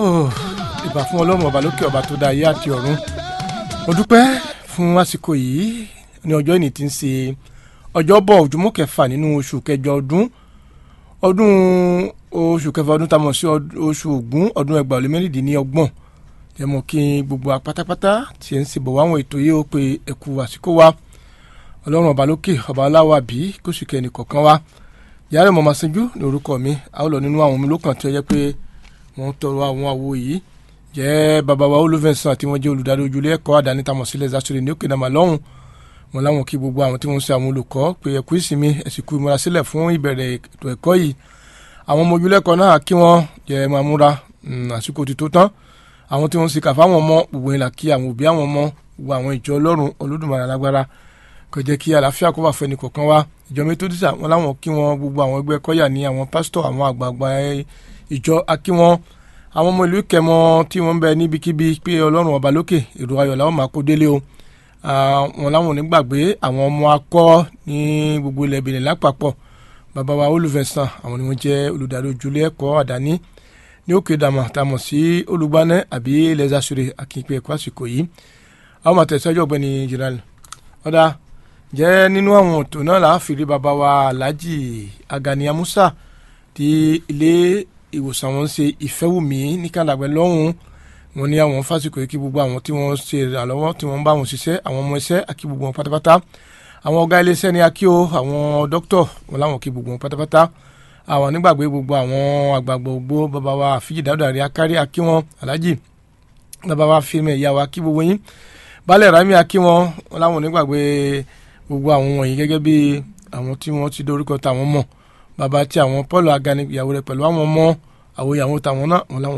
ìbà fún ọlọ́run ọba lókè ọba tó dá ayé àti ọ̀run mo dúpẹ́ fún àsìkò yìí ní ọjọ́ ìní tí ń ṣe ọjọ́bọ̀ ojúmọ́ kẹfà nínú oṣù kẹjọ ọdún ọdún oṣù kẹfà ọdún tá a mọ̀ sí oṣù ògún ọdún ẹgbàá lé mẹ́rìndínlọ́gbọ̀n ẹ mọ̀ kí gbogbo apátápátá tí ẹ ń ṣe bọ̀ wáwọn ètò yìí ó pe ẹ̀kú àsìkò wa ọlọ́run ọba lókè ọba aláwa bí kó sì kẹ́ ẹnì kọ̀ọ̀kan wa yàrá ìmọ̀ màsánjú ní orúkọ mi a ó lọ nínú àwọn omi lókàn tí ó yẹ pé wọ́n tọrọ àwọn àwo yìí jẹ́ bàbá wa olùfẹ̀sán àti wọ́n jẹ́ olùdarí ojúlé ẹ̀kọ́ àdáni tamọ̀ sílẹ̀ zasore ní òkè nàmà lọ́hùn wọn láwọn kí gbogbo àwọn tí wọ́n ń ṣe àwọn olùkọ́ pé ẹ̀kú ìsinmi ẹ̀sìnkú ìmúra sílẹ̀ fún ìbẹ̀rẹ̀ ètò ẹ̀kọ́ yìí àwọn ọmọ ojúlẹ̀kọ́ náà kí wọ́n jẹ́ máa múra àsìkò ti tó tán àwọn tí wọ́n ń ṣe kàfá àwọn ọmọ gbogbo ìlà kí àwọn òbí àwọn ọmọ gbogbo àwọn ìjọ ọlọ́run olódùmarè alágbára kò jẹ́ kí àlàáfíà kó wà fún ẹnì kọ̀ọ̀kan wa ìjọ mẹtọdísà wọn láwọn kí wọn gbogbo àwọn ẹgbẹ́ kọ́yà ní àwọn pásítọ̀ àwọn àgbààgbà ìjọ akí wọn àwọn ọmọ ìlú kẹmọ tí wọ́n ń bẹ níbikíbi pé ọlọ́run ọba lókè èrò ayọ̀ làwọn máa kó délé o wọn láwọn ò ní gbàgbé àwọn ọmọ akọ ní gbogbo ilẹ̀ Benin lápapọ̀ bàbá wa olùfẹ̀sán àwọn ni wọ́n jẹ́ olùdarí ojúlé ẹ̀kọ́ àdáni ní òkè dàmà tàmọ̀ sí olùgbànẹ́ àbí lẹ́sàsúrè akínpẹ̀ ẹ̀kọ́ àsìkò yìí àwọn àtẹ̀sẹ́jọ́ ọ̀gbẹ́ni jìnnà ọ̀dà jẹ́ nínú àwọn ètò náà là á fìrí bàbá wa Alhaji Agani Amusa tí ilé ìwòsàn wọn ṣe ìfẹ́wùmí ní kàlàgbẹ́ lọ́hùn wọn ní àwọn fásitì yìí kí gbogbo àwọn tí wọ́n ṣe ìrànlọ́wọ́ tí wọ́n bá wọn ṣiṣẹ́ àwọn ọmọ iṣẹ́ àkí gbogbo wọn pátápátá àwọn ọ̀gá iléeṣẹ́ ní akíó àwọn dókítọ̀ wọn láwọn kí gbogbo wọn pátápátá àwọn nígbàgbé gbogbo àwọn àgbààgbà ògbó bàbá wa àfíjì dáadáa rí akárí akí wọn Alhaji bàbá wa fíìmù ìyá wa kí gbogbo yín balẹ̀ rami akí wọn wọn láwọn nígbàgbé gbogbo àwọn wọ̀nyí gẹ́gẹ́ bí àwọn tí wọ́n ti dorúkọ táwọn mọ̀ bàbá tí àwọn Paul Agani ìyàwó rẹ̀ pẹ̀lú àwọn ọmọ àwọn ìyàwó táwọn náà wọn láwọn